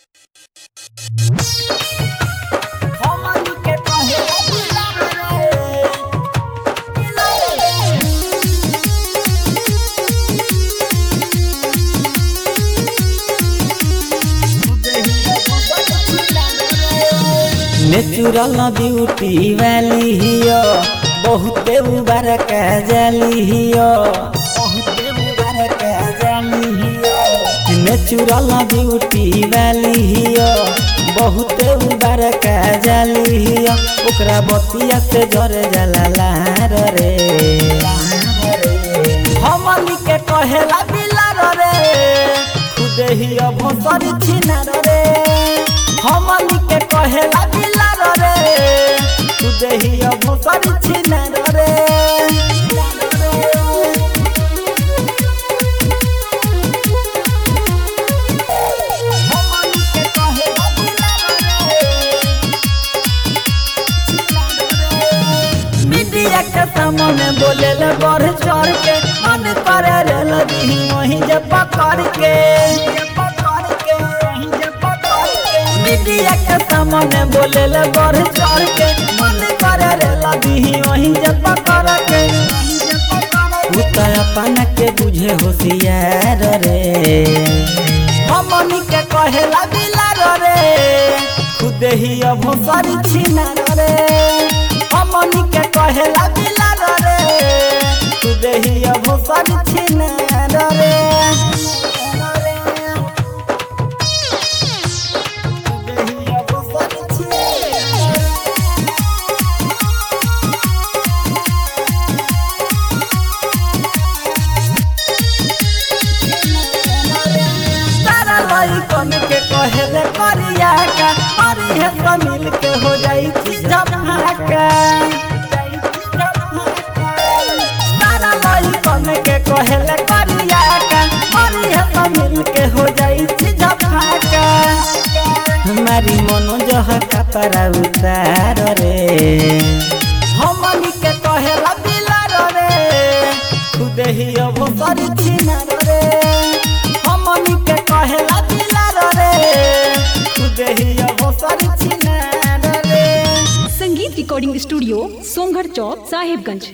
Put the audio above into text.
हमनी के कहे दिला रे दिला रे नेचुरल ब्यूटी वाली हियो बहुते मुबारक जाली हियो बहुते मुबारक जाली हियो नेचुरल ब्यूटी वाली हियो बहुते मुबारक जाली हियो ओकरा बतिया से जरे जाला लार रे हमनी के कहेला बिलार रे खुदे ही भोसरी छिनार रे हमनी के कहेला बिलार रे खुदे ही भोसरी छिनार रे हमनी के कहेला बिलार रे मीडिया के सामने बोले ले बढ़ चढ़ के मन करे रे लगी वहीं जे पकड़ के मीडिया के सामने बोले ले बढ़ चढ़ के मन करे रे लगी वहीं जे पकड़ के उतर अपना के बुझे होशियार रे हमनी के कहेला बिलार रे खुदे ही अब सारी छिनार रे हमनी के कहेला बिलार रे खुदे ही अब सारी छिनार रे खुदे ही अब सारी छिनार रे। तारा लइकन के कहेले करिया का अरे हे सब मिल के हो जाई छी झमहाका तारा लइकन के कहेले करिया का अरे हे सब मिल के हो जाई छी झमहाका हमारी मनोजह कपड़ा उतार रे हमनी के कहेला बिलार रे खुदे ही अब सारी छिनार रे हमनी के कहेला बिलार रे खुदे ही अब सारी छिनार रे संगीत रिकॉर्डिंग स्टूडियो सोमगढ़ चौक साहिबगंज